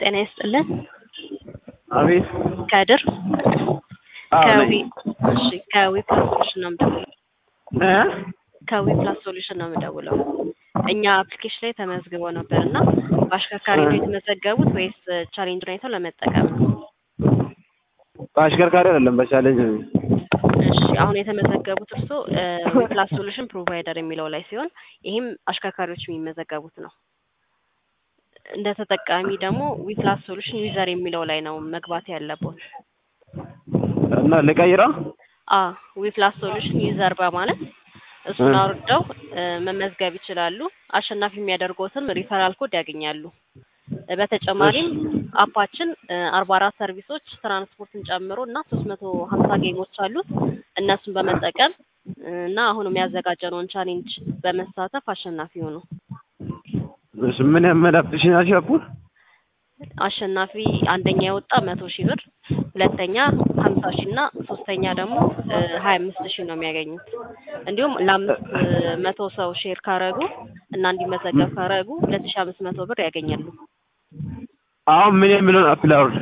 ጤና ይስጥልን። አቤት ከድር አዎ ከዊ ነኝ። እሺ ከዊ ፕላስ ሶሉሽን ነው የምደውለው። እ ከዊ ፕላስ ሶሉሽን ነው የምደውለው። እኛ አፕሊኬሽን ላይ ተመዝግበው ነበር እና በአሽከርካሪ ነው የተመዘገቡት ወይስ ቻሌንጅ አይተው ለመጠቀም ነው? በአሽከርካሪ አይደለም በቻሌንጅ ነው። እሺ አሁን የተመዘገቡት እርሶ ዊ ፕላስ ሶሉሽን ፕሮቫይደር የሚለው ላይ ሲሆን ይህም አሽከርካሪዎች የሚመዘገቡት ነው። እንደ ተጠቃሚ ደግሞ ዊ ፕላስ ሶሉሽን ዩዘር የሚለው ላይ ነው መግባት ያለበት። እና ልቀይረው አ ዊ ፕላስ ሶሉሽን ዩዘር በማለት እሱን አውርደው እ መመዝገብ ይችላሉ። አሸናፊ የሚያደርጉትም ሪፈራል ኮድ ያገኛሉ። እ በተጨማሪም አፓችን አርባ አራት ሰርቪሶች ትራንስፖርትን ጨምሮ እና ሶስት መቶ ሀምሳ ጌሞች አሉት። እነሱን በመጠቀም እ እና አሁን የሚያዘጋጀነውን ቻሌንጅ በመሳተፍ አሸናፊ ሆኑ። እሺ ምን ያመል አፕሊኬሽን አፑ አሸናፊ አንደኛ የወጣ መቶ ሺህ ብር፣ ሁለተኛ ሀምሳ ሺህ እና ሶስተኛ ደግሞ ሀያ አምስት ሺህ ነው የሚያገኙት። እንዲሁም ለአምስት መቶ ሰው ሼር ካረጉ እና እንዲመዘገብ ካረጉ ሁለት ሺህ አምስት መቶ ብር ያገኛሉ። አሁን ምን የሚለውን አፕ ላውርድ?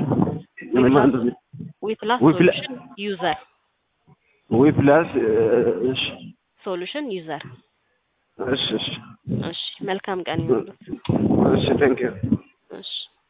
ዊ ፕላስ ዊ ፕላ- ሶሉሽን ዩዘር ዊ ፕላስ እሺ ሶሉሽን ዩዘር። እሺ እሺ እሺ መልካም ቀን ይሁንልዎት። እሺ ቴንክ ዩ እሺ